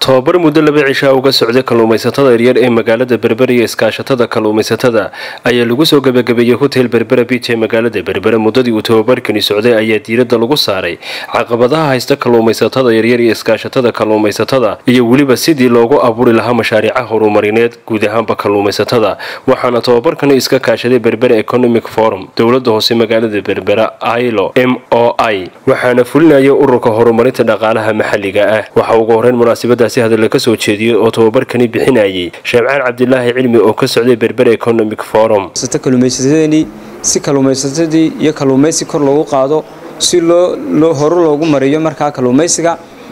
tobabar muddo laba cishaa uga socday kalluumaysatada yaryar ee magaalada berbera iyo iskaashatada kalluumaysatada ayaa lagu soo gabagabeeyey hotel berbera biij ee magaalada berbera muddadii uu tobabarkani socday ayaa diiradda lagu saaray caqabadaha haysta kalluumaysatada yaryar iyo iskaashatada kalluumaysatada iyo weliba sidii loogu abuuri lahaa mashaariica horumarineed guud ahaanba kalluumaysatada waxaana tobabarkani iska kaashaday berbera economic forum dowlada hoose magaalada berbera ilo m o i waxaana fulinaya ururka horumarinta dhaqaalaha maxalliga ah waxaa ugu horeyn munaasabadaasi hadalla ka soo jeediyey oo tobabarkani bixinayay sheebcaan cabdilaahi cilmi oo ka socday berbera economic forum kalluumaysatadeenii si kalluumaysatadii iyo kalluumaysi kor loogu qaado si loo horu loogu mariyo markaa kalluumaysiga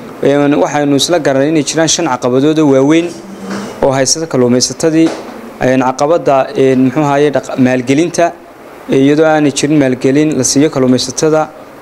waxaynu isla garanay inay jiraan shan caqabadooda waaweyn oo haysata kalluumaysatadii caqabada muxuu ahaye maalgelinta iyadoo aanay jirin maalgelin la siiyo kalluumaysatada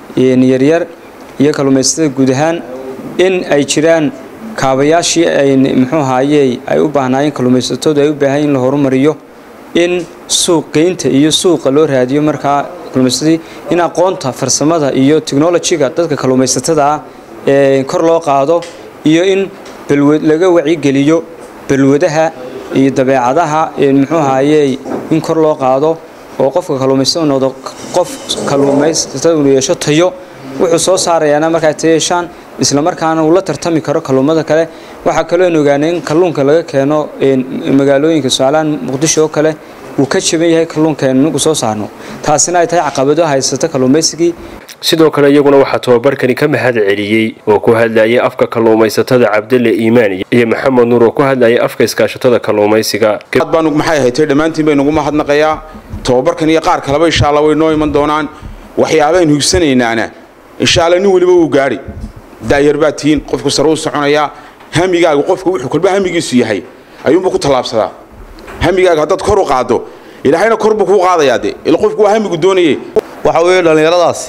yaryar iyo kalluumaysatada guud ahaan in ay jiraan kaabayaashii ay muxuu ahaye ay u baahnaayeen kalluumaysatadu ay u baahan in la horumariyo in suuqgeynta iyo suuqa loo raadiyo markaa kalluumaysatadii in aqoonta farsamada iyo technolojiga dadka kalluumaysatada ah ee kor loo qaado iyo in laga wacigeliyo balwadaha iyo dabeecadaha muxuu ahaye in kor loo qaado oo qofka kalluumaysatada noqdo qof kalluumaysatada uu yeesho tayo wuxuu soo saarayaana markaa tayeeshaan islamarkaana uu la tartami karo kalluumada kale waxaa kaloo aan ogaanay in kalluunka laga keeno magaalooyinka somaaliaan muqdisho oo kale uu ka jaban yahay kalluunka aynu inagu soo saarno taasina ay tahay caqabado haysata kalluumaysigii sidoo kale iyaguna waxaa tobabarkani ka mahad celiyey oo ku hadlayay afka kalluumaysatada cabdalle iimaan iyo maxamed nuur oo ku hadlayay afka iskaashatada kalluumaysiga baanu maxay ahaytay dhammaantiin baynugu mahadnaqayaa tobabarkan iyo qaar kaleba insha alla way noo iman doonaan waxyaabaaynu higsanaynaana insha alla nin weliba wuu gaadhi daayar baa tihiin qofku sare u soconayaa hamigaaga qofka wuxuu kolba hamigiisu yahay ayuunbuu ku tallaabsadaa hamigaaga haddaad kor u qaaddo ilaahayna kor buu kuu qaadayaa de ila qofku waa hamigu doonaye waxa weeye dhallinyaradaasi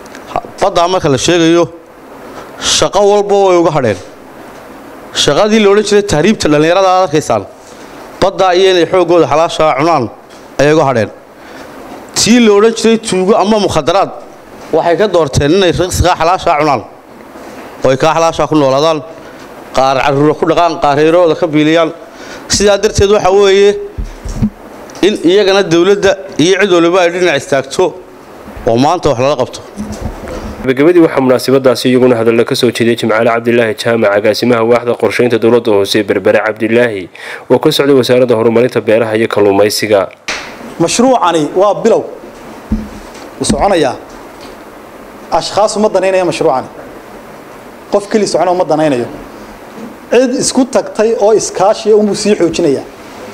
baddaa marka la sheegayo shaqo walba way uga hadheen shaqadii la odhan jiray tahriibta dhallinyarada aad arkaysaan baddaa iyo inay xooggooda xalaashaa cunaan ayay uga hadheen tii la odhan jiray tuugo ama mukhadaraad waxay ka doorteen inay riqsigaa xalaashaa cunaan oo ay kaa xalaashaa ku noolaadaan qaar carruura ku dhaqaan qaar reerahooda ka biiliyaan sidaa darteed waxa weeye in iyagana dawladda iyo cid waliba ay dhinac istaagto oo maanta wax lala qabto gabagabadii waxaa munaasabadaasi iyaguna hadalla ka soo jeediyay jimcaale cabdilaahi jaamac agaasimaha waaxda qorshaynta dowladda hoose berbere cabdilaahi oo ka socday wasaaradda horumarinta beeraha iyo kalluumaysiga mashruucani waa bilow wuu soconayaa ashkhaas uma danaynaya mashruucani qof keli socona uma danaynayo cid isku tagtay oo iskaashiya unbuu sii xoojinayaa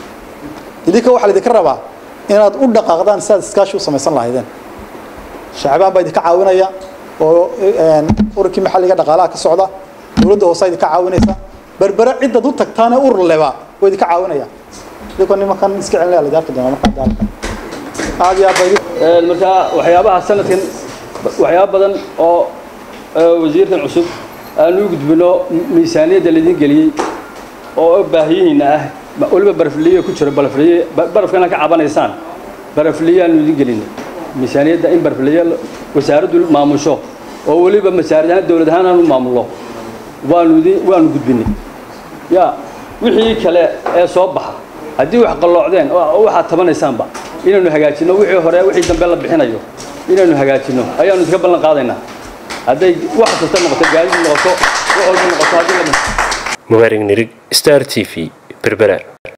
idinka waxaa laydinka rabaa inaad u dhaqaaqdaan si aad iskaashi u samaysan lahaydeen shacbaan baa idinka caawinaya oo ururkii maxalliga dhaqaalaha ka socda dowladda hoose idinka caawinaysa berbere cidaad u tagtaane urur leba waa idinka caawinaya idinkoo nimankan iska celinaya la arki doona markaa daalka aad iyo aad markaa waxyaabaha sanadkan waxyaaba badan oo wasiirkan cusub aanu u gudbino miisaaniyadda laydin geliyey oo baahiyihiina ah weliba barafliye ku jiro barafliye barafkana ka cabanaysaan barafliye aanu idin gelinay miisaaniyadda in barafliye wasaaraddu maamusho oo weliba masaarid ahaan dowlad ahaan aanu maamulno waanu idin waanu gudbinay ya wixii kale ee soo baxa haddii wax qalloocdeen oo waxaad tabanaysaanba inaynu hagaajinno wixii hore wixii dambe la bixinayo inaynu hagaajinno ayaanu idinka ballan qaadaynaa hadday wax kasta noqoto gaadid noqoto wax walba noqoto haddii la mubaarig nirig star t v berbera